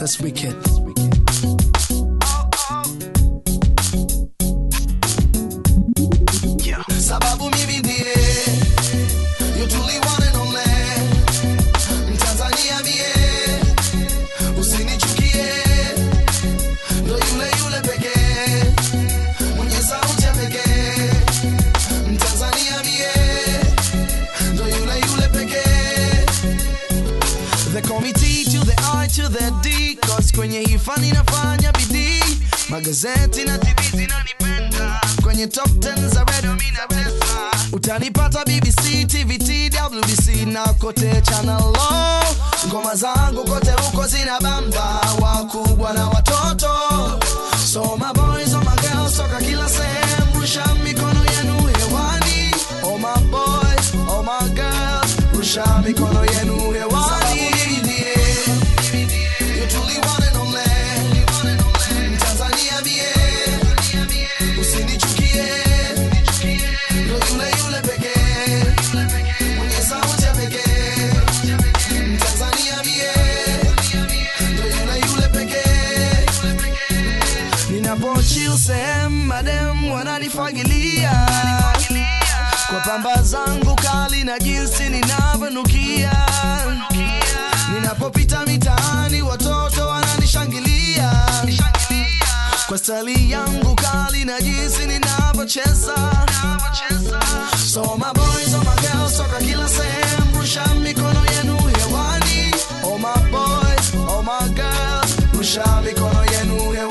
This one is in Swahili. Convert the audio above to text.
That's wicked. Yeah. Sababu mimi ndiye you truly one and only Mtanzania mie usinichukie ndo yule yule pekee mwenye sauti ya pekee Mtanzania mie ndo yule yule pekee The committee to the I to the D Cause kwenye hii fani nafanya bidii Magazeti na TV zinanipenda Kwenye top 10 za radio mi natesa Utanipata BBC, TVT, WBC na kote channel low Ngoma zangu kote huko zina bamba Wakubwa na watoto So my boys, oh my girls, toka kila sehemu Rusha mikono yenu hewani Oh my boys, oh my girls Rusha mikono yenu hewani You truly one and only Mtanzania mie Usinichukie Ndo yule yule pekee Mwenye sauti ya pekee Mtanzania mie Ndo yule yule pekee Ninapochill sehemu madem wananifagilia kwa pamba zangu kali na jinsi ninavyonukia ninapopita mitaani watoto wananishangilia kwa stali yangu kali na jinsi ninavyocheza so my boys, oh my girls, toka kila sehemu rusha mikono yenu hewani oh my boys, oh my girls, rusha mikono yenu hewani